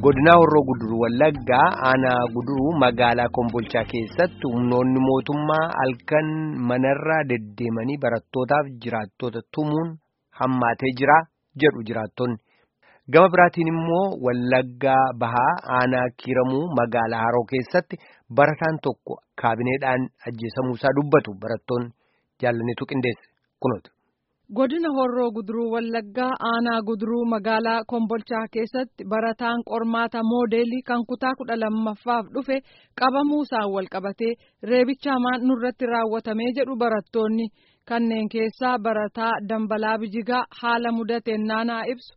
godinaa horroo guduruu wallaggaa aanaa guduruu magaalaa kombolchaa keessatti humnoonni mootummaa halkan manarraa deddeemanii barattootaaf jiraattota tumuun hammaatee jira jedhu jiraattonni gama biraatiin immoo wallaggaa bahaa aanaa kiiramuu magaalaa haroo keessatti barataan tokko kaabineedhaan ajjeesamuusaa dubbatu barattoonni jaallaniitu qindeesse kunooti. godina horroo guduruu wallaggaa aanaa guduruu magaalaa kombolchaa keessatti barataan qormaata moodeelii kan kutaa kudha lammaffaaf dhufe qabamuusaan walqabatee reebicha hamaan nurratti raawwatamee jedhu barattoonni kanneen keessaa barataa dambalaa bijigaa haala mudateen naanaa ibsu.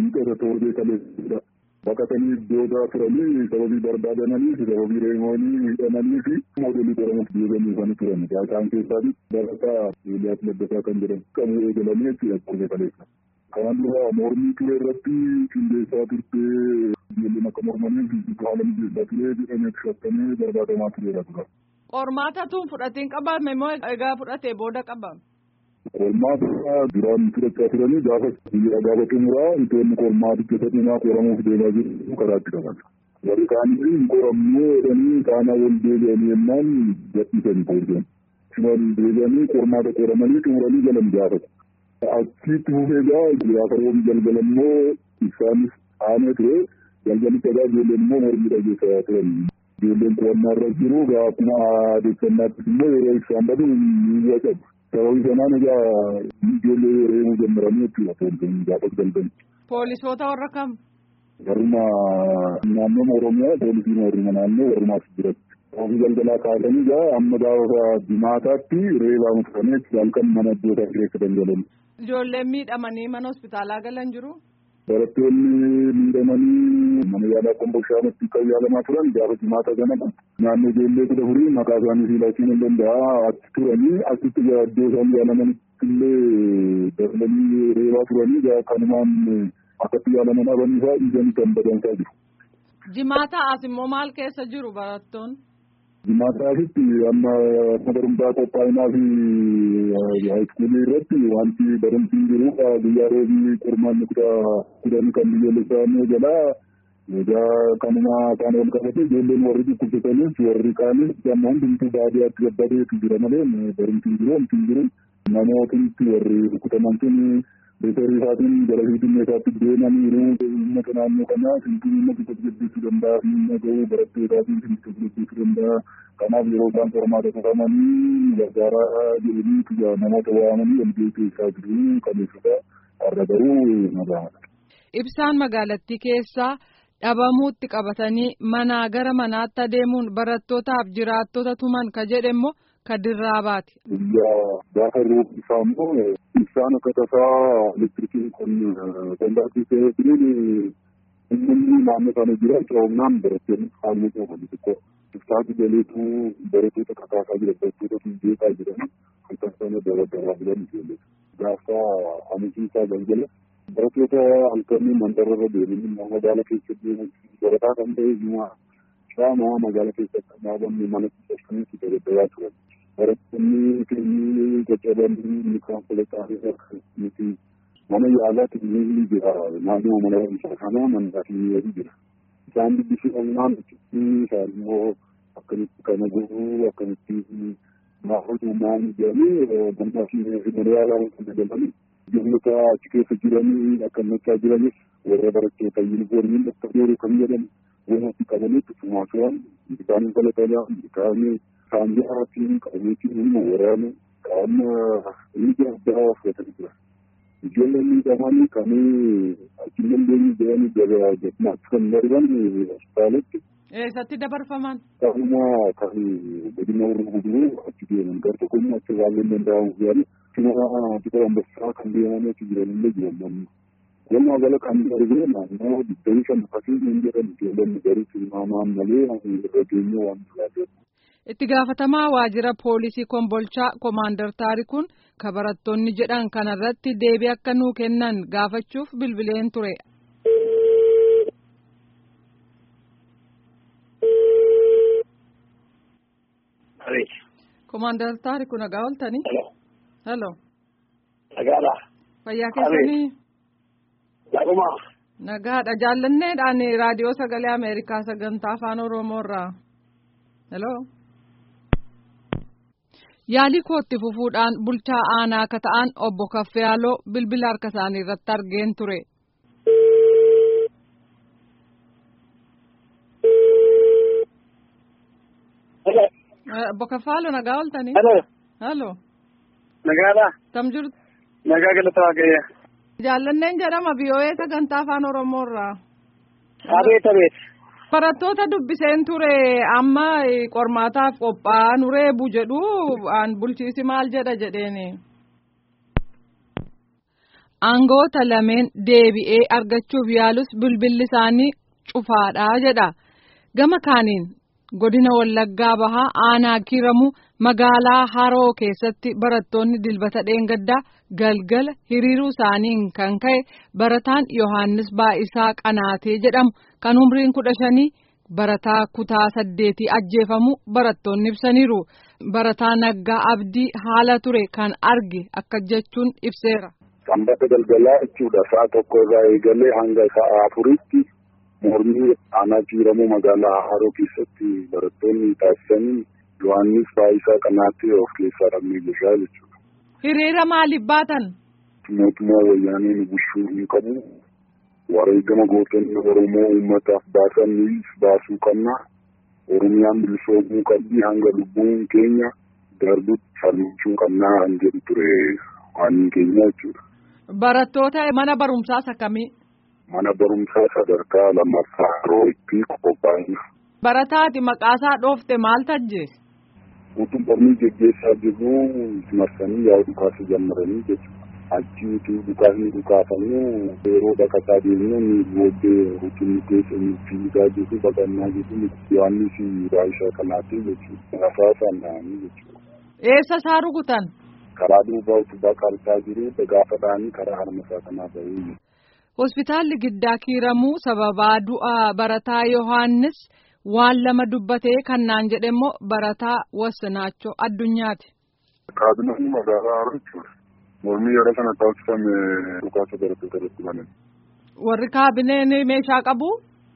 Baqatanii iddoo turanii sababii barbaadamanii sababii reemoonii miidhamanii fi moodelii qoramuuf deebi'anii kan turan. Isaan keessaa barataa Eeliyaas Labbasaa kan jedhamu qabuu eegalanii jechuudha qorree kaleessa. Kanaan dura mormii ture irratti qindeessaa turtee ijoolleen akka mormaniif haala mijeessaa ture jedhamee shakkamee barbaadamaa tureera tura. Qormaata tun fudhatiin qabame moo egaa fudhatee booda qabame? Qormaata duraan fudhachaa turanii gaafa biyya gaafa xumuraa wantoonni qormaaticha sadinaa qoramuuf deemaa jiru karaatti qaban. Warri kaanii hin qoramnuu jedhanii kaanaa wal deebi'anii yennaan gadhiisanii qoorjan. Siman deebi'anii qormaata qoramanii xumuranii galan gaafatu. Achitti fufee gaa gaafa roobni galgala immoo isaanis aanee ture galgalicha gaa ijoolleen immoo mormii dhageessaa turan. Ijoolleen qo'annaa irra jiru gaa akkuma aadeffannaattis immoo yeroo ibsaan badu ni wacabu. Sababii sanaan egaa ijoollee reebuu jalqabanii jechuudha poolisoonni gaafa galgala. Poolisoota warra kam? Warruma naannoo Oromiyaa poolisiin warruma naannoo warrumaas jiratti. Sababii galgalaa kaasanii egaa amma gaafa jimaataatti reebaa mufamee halkan mana iddootaa keessa dangalan. Ijoolleen miidhamanii mana hospitaalaa galan jiru? Barattoonni miidhamanii mana yaalaa kombolchaatti kan yaalamaa turan gaafa jimaata sana naannoo ijoollee kudha furii maqaa isaanii siilachuun hin danda'a achi turanii achitti iddoo isaan yaalamanitti illee darbanii reebaa turanii kanumaan akkatti yaalaman dhabanii fa'aa dhiiganii kan badansaa jiru. Jimaata as immoo maal keessa jiru barattoonni? Jimaataasitti amma barumsaa qophaa'inaa fi haayiskuulii irratti wanti barumsi hin jiru guyyaa roobii qormaanni kudhan kan biyyoolessaa jalaa egaa kanuma kaan wal qabate ijoolleen warri dhukkubsatanis warri kaanis amma hundumtuu baadiyyaatti gabbadeetu jira malee barumsi hin jiru wanti hin jiru namootni warri rukkutaman sun beekarii isaatiin gara finfinneesaatti deemaniiru uummata naannoo kanaa finfinnee uummata tasgabbeessuu danda'a fi nagahuu barattootaafin tasgabbeessuu danda'a. Kanaaf yeroo isaan qormaata qoramanii gargaaraa jedhanii namoota waamanii walgahii keessaa jiru qabeessota har'a garuu nagaadha. Ibsaan magaalattii keessaa dhabamuutti qabatanii manaa gara manaatti adeemuun barattootaaf jiraattota tuman ka jedhe immoo ka dirraabaati. Gaafa roobi isaa immoo ibsaan akka tasaa elektirikiin kun dandaattii ta'ee jiruun uummanni naannoo sana jira coomnaan barattoonni haalli qaban xiqqoo. Ibsaati galeetu barattoota kakaasaa jira barattoota fi beekaa jiran kan sana dabaddabaa jiran ijoollee. Gaafa amansiisaa galgala barattoota halkanii mandarra deemanii magaala keessa deeman barataa kan ta'e himaa shaamaa magaala keessatti dhaabamne mana keessatti dabaddabaa turan. Barattoonni keenyi caccabanii inni konkolaataa nuti mana yaalaatti ni jira naannoo mana barumsaa kanaa mandaa fi jira. Isaan dubbisuudhaan isaan immoo akkamitti kana godhuu akkamitti maatii maal jedhanii mandaa fi mana yaalaa kan dabalanii ijoollota achi keessa jiranii akkamachaa jiranis warra barattoota yuunifoormiin akka dheeru kan jedhan walitti qabanii tufumaa turan isaanii balatanaa isaanii saanjaatiin qabeetiin ilma waraana qaama liiga addaa fudhatanii jiran. Ijoolleen miidhamanii kan achi dandeenye jedhanii gabaa jedhinaatti kan darban hospitaalatti. Eessatti dabarfaman? Qaama kan godina warra guduruu achi deeman gar tokko immoo achi baay'een danda'amu jedhanii cina xiqqoo ambassaa kan deeman achi jiran illee jiran namni. Walumaa gala kan darbee naannoo digdamii shan akkasii hin jedhan ijoolleen garii tilmaamaan malee irra geenye waan filaateef. Itti gaafatamaa waajjira poolisii kombolchaa Komaandar Taarikuun ka barattoonni jedhan kanarratti deebii akka nuu kennan gaafachuuf bilbileen ture. Komaandar Taarikuun nagaa ooltanii? Halo. Nagaadha. Fayyaa keessanii? Naguma. Nagaadha jaallanneedhaan raadiyoo sagalee Ameerikaa sagantaa afaan Oromoo irraa. Hello. Yaalii kootti fufuudhaan bulchaa aanaa akka ta'an obbo Kaffayaaloo bilbila harka isaanii irratti argeen ture. Obbo Kaffayaaloo nagaa ooltanii. Halo. Halo. Nagaadha. Tam jirtu. Nagaa galata waaqayya. Jaallanneen jedhama biyyoowee sagantaa afaan Oromoo irraa. Abeet abeet. Barattoota dubbiseen ture amma qormaataaf qophaa'aa nu reebu jedhu aan bulchiisi maal jedha jedheeni. Aangoota lameen deebi'ee argachuuf yaalus bilbilli isaanii cufaadha jedha. Gama kaaniin godina Wallaggaa bahaa aanaa kiiramu magaalaa Haroo keessatti barattoonni dilbata dheengaddaa galgala hiriiruu isaaniin kan ka'e barataan Yohaannis Baa'isaa Qanaatee jedhamu kan umriin kudha shanii barataa kutaa saddeetii ajjeefamu barattoonni ibsaniiru. Barataa Naggaa Abdii haala ture kan arge akka jechuun ibseera. Sanbata galgalaa jechuudha. Sa'a tokko irraa eegalee hanga sa'a afuritti mormii aanaa kiiramuu magaalaa Haroo keessatti barattoonni taasisanii Yohaannis Baa'isaa Qanaatee of keessaa dhabnee jirra jechuudha. Hiriira maaliif baatan? Mootummaa wayyaanee nu bulchuu hin qabu. Wareegama gootonni Oromoo uummataaf baasan nuyis baasuu qabna. Oromiyaan bilisoomuu qabdi hanga lubbuun keenya darbutti falmachuu qabnaa kan jedhu ture waan keenya jechuudha. Barattoota mana barumsaas akkamii? Mana barumsaa sadarkaa lammaffaa yeroo itti qophaa'ina. Barataati maqaasaa dhoofte maal tajjeesse? Utuu mormii geggeessaa jirru marsanii yaa'u dhukaasa jammaranii jechuudha. Achi utuu dhukaasni dhukaafamu yeroo baqataa deemnu ni booddee utuu nu keessa nu fiigaa jirru baqannaa jirru Yohaannis Baa'isaa Qanaatee jechuudha. Rasaasaan dhahanii jechuudha. Eessa isaa rukutan? Karaa duubaa utubaa qarxaa jiru gaafa dhahanii karaa harmasaa kanaa bahee Hospitaalli giddaa kiiramuu sababaa du'a barataa Yohaannis waan lama dubbatee kan naan jedhe immoo barataa Wassinaachoo addunyaati. Kaabinoonni magaalaa Haroo jechuudha. Mormii yeroo sana taasifame dhukaasa barattoota irratti banan. Warri kaabineen meeshaa qabu?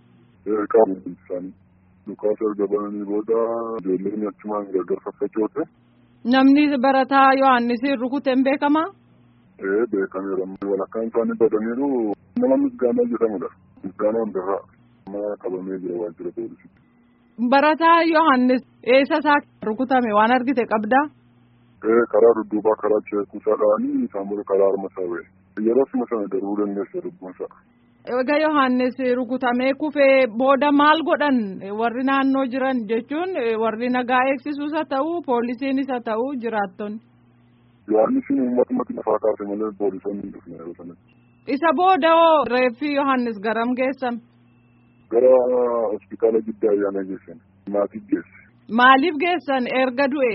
Qabu isaanii. Dhukaasa erga bananii booda ijoolleen achumaan gargar faffacoote. Namni barataa Yohaannis rukute hin beekamaa? Ee beekameera. Walakkaan isaanii badaniiru nama misgaanaa jedhamudha. Misgaanaa hundarraa. Amma qabamee jira waajjira poolisiitti. Barataa Yohaannis eessa isaa rukutame waan argite qabdaa? Ee karaa dudduubaa karaa ceekuusaa dha'anii isaan booda karaa harma isaa ba'e. Yeroo sima sana darbuu dandeessa lubbuunsaa. Egaa Yohaannis rukutamee kufee booda maal godhan warri naannoo jiran jechuun warri nagaa eegsisuus haa ta'u poolisiinis haa ta'u jiraattonni. Yohaannisiin uummatumatti lafaa kaase malee poolisoonni hin dhufne yeroo sanatti. Isa booda hoo reeffi Yohaannis garam geessan? Gara hospitaala giddaa ayyaana geessan. Maatii geesse. Maaliif geessan erga du'e?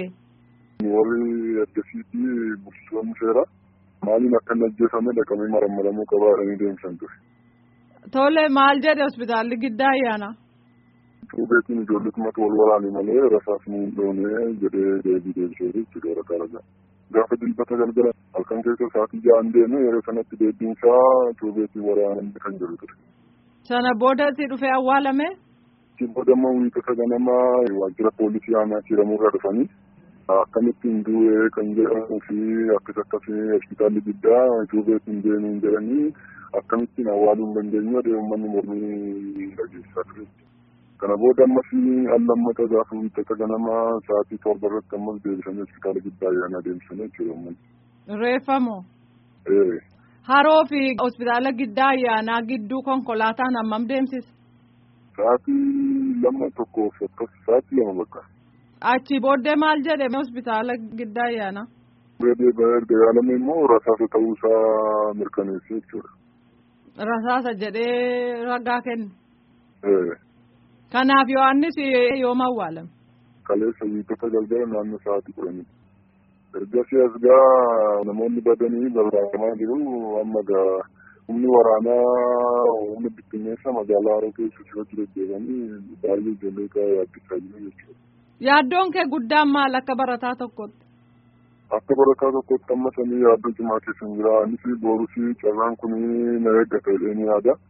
Warri addasiitti bulchitoonni seeraa maaliin akka hin ajjeefame dhaqamee marammaramuu qabaa jedhanii deemsan ture. Tole maal jedhe hospitaalli giddaa ayyaana? Cuubeetiin ijoolletumatti wal waraane malee rasaasni hin dhoone jedhee deebii deebisee jechuudha waraqaa ragaa. Gaafa dilbata galgala halkan keessa sa'aatii ja'an deeme yeroo sanatti deebiinsaa cuubeetiin waraanamee kan jiru ture. Sana booda si dhufee awwaalame? Achi booda immoo wiixata ganamaa waajjira poolisii aanaa kiiramurraa dhufanii akkamittiin du'ee kan jedhamuu fi akkas akkasii hospitaalli guddaa cuubeetiin deemuun jedhanii akkamittiin awwaaluu hin dandeenyu adee uummanni mormii dhageessaa ture. Kana booda ammas al lammata gaafa wiixata ganamaa sa'aatii torba irratti ammas deebisanii hospitaala guddaa ayyaanaa deemsisanii jechuudha uummanni. Reeffamoo? Ee. Haroo fi hospitaala giddaa ayyaanaa gidduu konkolaataan hammam deemsisa? Sa'aatii lama tokkoof akkas sa'aatii lama bakka. Achi booddee maal jedhe hospitaala giddaa ayyaanaa? Erga yaalame immoo rasaasa ta'uusaa mirkaneessee jechuudha. Rasaasa jedhee ragaa kenne. Ee. Kanaaf Yohaannis yoom awwaalame? Kaleessa wiixata galgala naannoo sa'aatii kudhanii. Ergasii as gaa namoonni badanii barbaadamaa jiru amma gaa humni waraanaa humni bittinneessa magaalaa Haroo keessa sirratti deddeebi'anii baay'ee ijoollee gaa yaaddisaa jiru jechuudha. Yaaddoon kee guddaan maal akka barataa tokkotti? Akka barataa tokkotti amma sanii yaaddoo cimaa keessa hin jira. Anis boorus carraan kun na eeggata jedhee ni yaada.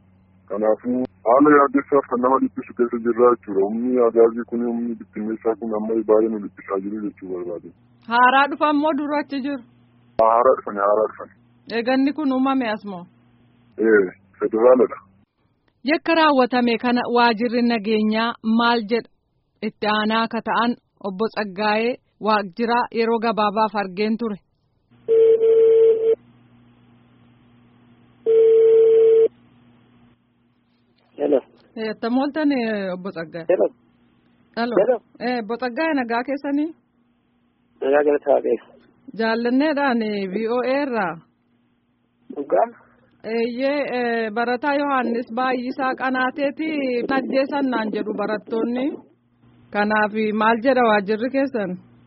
Kanaafuu haala yaaddessaaf kan nama dhiphisu keessa jirra jechuudha. Humni agaazii kun humni bittinneessaa kun amma baay'ee nu dhiphisaa jiru jechuu barbaade. Haaraa dhufa immoo dura achi jiru. Haaraa dhufani haaraa dhufani. Eeganni kun uumame asmoo. Ee federaaladha. Yakka raawwatame kana waajirri nageenyaa maal jedha itti aanaa akka ta'an obbo Tsaggaayee waajjira yeroo gabaabaaf argeen ture. Hello. Attam ooltan obbo Tsaggaayee. Hello. Halo. Hello. Obbo Tsaggaayee nagaa keessanii. Nagaa galataa waaqeessa. Jaallanneedhaan VOA irraa. Dhugaa. Eeyyee barataa Yohaannis baay'isaa qanaateeti ajjeesan naan jedhu barattoonni. Kanaaf maal jedha waajirri keessan?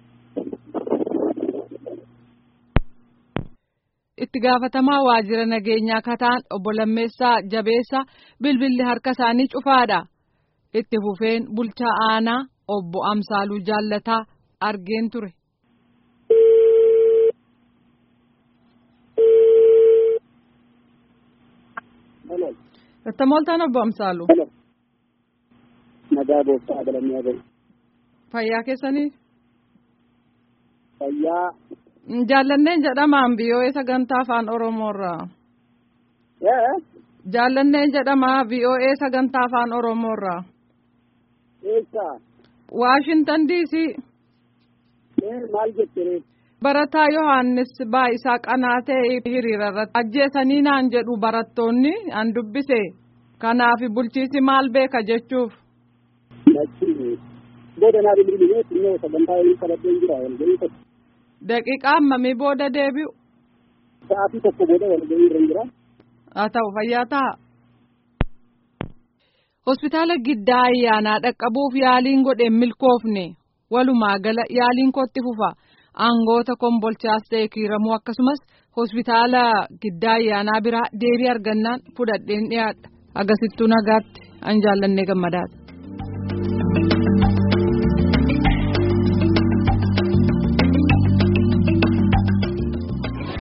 Itti gaafatamaa waajjira nageenyaa kataan obbo Lammeessaa Jabeessaa bilbilli harka isaanii cufaadha. Itti fufeen bulchaa aanaa obbo Amsaaluu Jaallataa argeen ture. Hello. Attam ooltan obbo Amsaaluu. Hello. Nagaa gooftaa galanni haa Fayyaa keessanii? Fayyaa. Jaallanneen jedhamaan VOA sagantaa afaan Oromoorraa. Ee. Jaallanneen jedhamaa VOA sagantaa afaan Oromoorraa. Eessa. Waashintan DC. Ee maal jettee? Barataa Yohaannis baay'isaa qanaatee hiriira irratti ajjeesanii naan jedhu barattoonni an dubbise. Kanaaf bulchiisi maal beeka jechuuf. Lachi. Booda naa bilbilee xinnoo sagantaa inni qabateen jira walgahii tokko. Daqiiqaa hammamii booda deebi'u? Sa'aatii tokko booda walgahii irra jira. Haa ta'u fayyaa ta'a. Hospitaala giddaa ayyaanaa dhaqqabuuf yaaliin godheen milkoofne walumaa gala yaaliin kootti fufa aangoota kombolchaas ta'e kiiramuu akkasumas hospitaala giddaa ayyaanaa biraa deebii argannaan fudhadheen dhiyaadha agasittuu nagaatti an jaallannee gammadaadha.